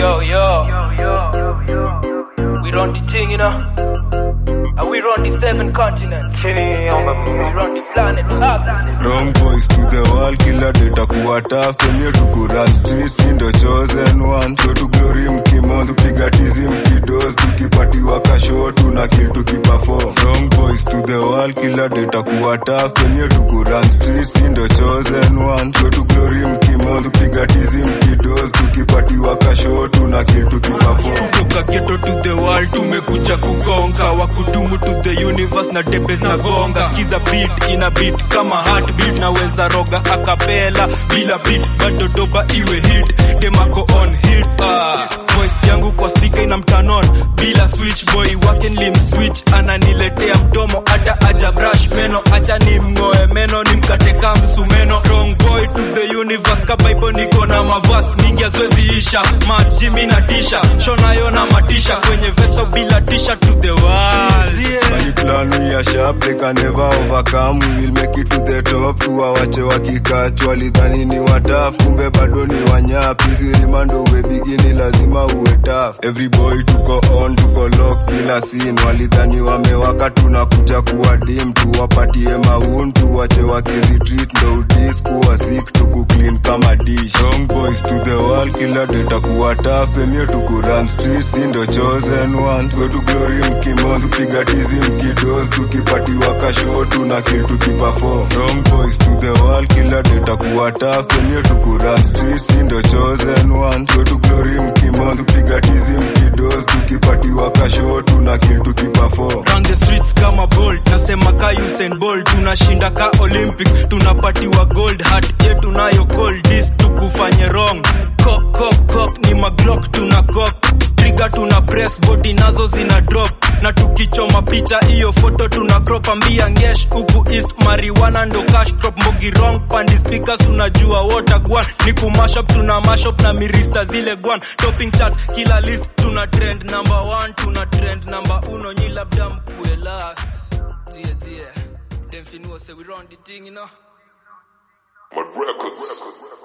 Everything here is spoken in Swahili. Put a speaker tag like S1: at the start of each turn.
S1: Yo, yo. We run the thing, you know. And we run the seven continents. We run the planet. Earth.
S2: Wrong boys to the wall, kila data kuwa tough Kwenye tuku run streets, si ndo chosen one So to glory mkimo, tupiga tizi mkidos Tukipatiwa kasho, tuna kill tukiperform Wrong boys to the wall, kila data kuwa tough Kwenye tuku run streets, si ndo chosen one So to glory mkimo, tupiga tizi mkidos Tukipatiwa kasho, tuna kill tukiperform
S3: kutoka ghetto to the world tumekuja kugonga wakudumu to the universe na debes na gonga skiza beat ina beat kama heartbeat naweza roga akapela bila beat bado doba iwe hit demako on hit ah. voice yangu kwa speaker ina mtanon bila switch boy wake lim switch ananiletea mdomo hata aja brush meno acha ni mng'oe meno ni mkateka msumeno wrong boy to the universe kabaibo niko na mavas mingi azoeziisha maji mina tisha shonayo na matisha kwenye veso bila tisha to the world yeah.
S2: Money plan we are sharp, they can never overcome. We will make it to the top. Tuwawache wakikachwa, walidhani ni wataf, kumbe bado ni wanyap. Hizi rimando uwe bigini, lazima uwe tough. Every boy tuko on, tuko lock kila scene. Walidhani wamewaka, tunakuja kuwa dim, tuwapatie maun, tuwache wakizitreat, ndo udis kuwa sick, tuku clean kama dish. Wrong boys to the wall, kila data kuwa tough, emio tuku run streets, si ndo chosen one. So to glory mkimo, tupiga tizi mkidos, tukipatiwa kasho, tuna kill tukiperform. Wrong boys to the wall, kila data kuwa tough, emio tuku run streets, si ndo chosen one. So to glory mkimo, tupiga tizi mkidos, tukipatiwa kasho, tuna kill tukiperform.
S3: Run the streets kama bolt nasema ka Usain Bolt tunashinda ka Olympic tunapatiwa gold heart yetu nayo gold this tukufanye wrong kok kok kok ni maglock tuna kok trigger tuna press body nazo zina drop na tukichoma picha hiyo foto tuna crop ambia ngesh huku east marijuana ndo cash crop mbogi wrong pandi speakers unajua water gwan ni kumashop tuna mashop na mirista zile gwan topping chart kila list tuna trend number one tuna trend number uno nyi labda mkue last tie tie dem finua say we run the thing you know
S4: My records.